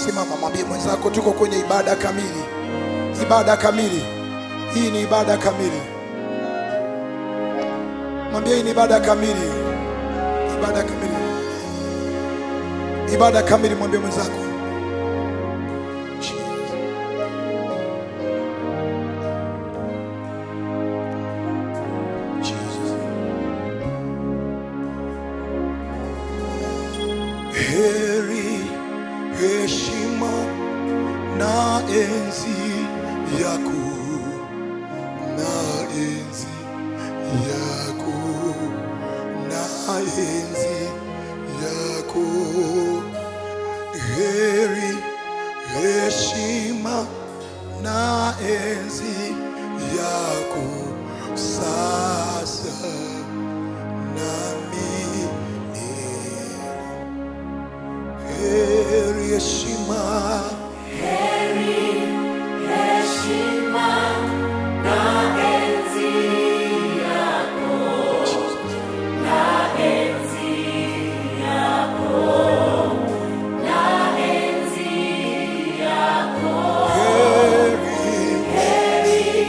Simama, mwambie mwenzako, tuko kwenye ibada kamili, ibada kamili. Hii ni ibada kamili. Mwambie hii ni ibada kamili, ibada kamili, ibada kamili. Mwambie mwenzako Jesus. Jesus. Heri, heshima na enzi yako, na enzi yako, na enzi yako. Heri, heshima na enzi yako sasa na milele. Heri heshima heri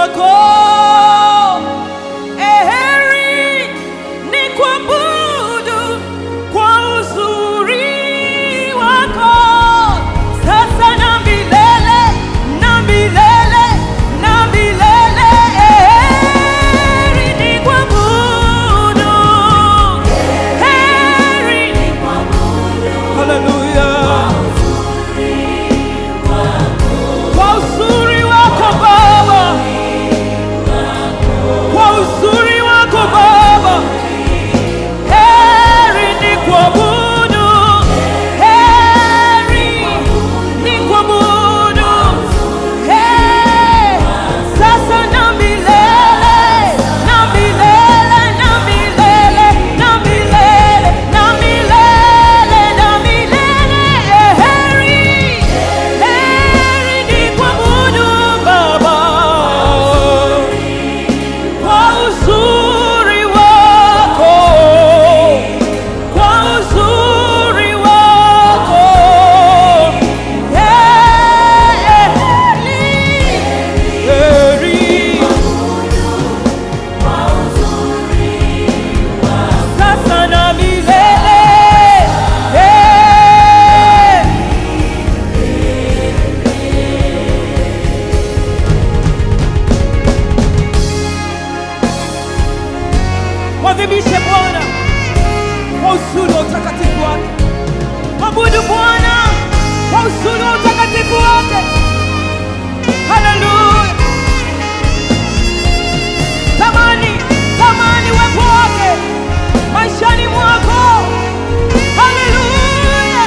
wako. Eheri ni kuabudu kwa uzuri wako sasa na milele na milele na milele. Eheri ni kuabudu, heri Haleluya. Kwa uzuri wako Baba, kwa uzuri wako Baba, heri ni kuabudu, heri ni kuabudu, heri sasa na milele, na milele, na milele, na milele, na milele, na milele, heri heri ni kuabudu Baba kwa uzuri wako, kwa uzuri wako, heri sasa na milele. Mwadhimishe Bwana kwa uzuri wa utakatifu wake. Mwabudu Bwana kwa uzuri wa utakatifu wake. Haleluya! Tamani, tamani uwepo wake maishani mwako. Haleluya!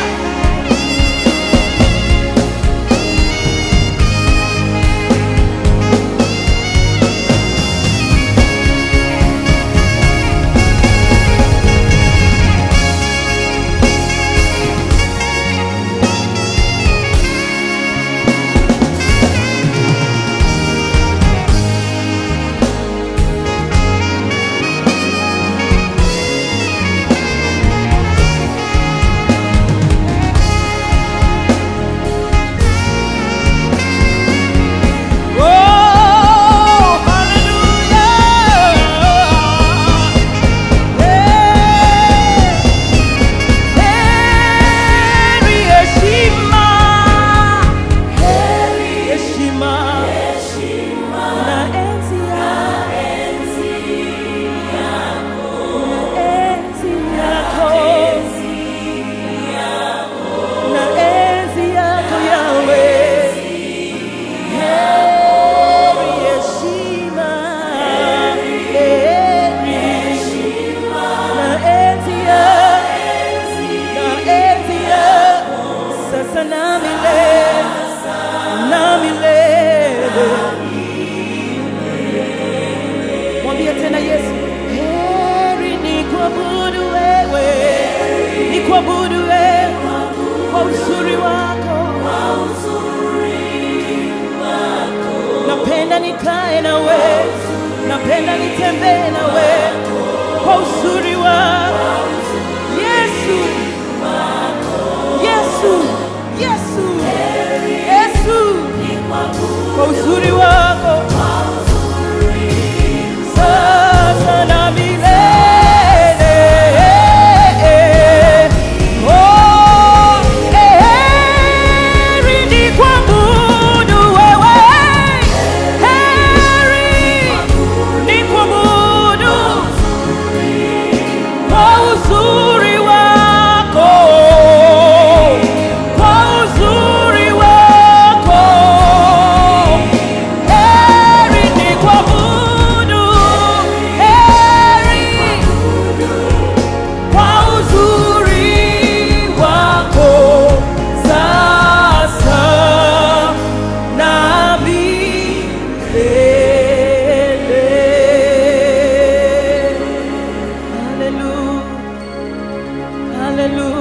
Oh, hallelujah. Heri heshima, heri heshima na enzi yako, na enzi yako Yahweh. Heri heshima, heri na enzi yako, na enzi yako, sasa na milele, na milele. Mwambie tena Yesu, heri ni kuabudu wewe, ni kuabudu wewe kwa uzuri wako. Napenda nikae nawe, napenda nitembee nawe kwa uzuri wako Yesu, Yesu, Yesu, Yesu, kwa uzuri wako sasa na milele. Oh, heri ni kuabudu wewe, heri ni kuabudu kwa uzuri wako, kwa uzuri wako, heri ni kuabudu, heri kwa uzuri wako sasa na milele. Hallelujah. Hallelujah.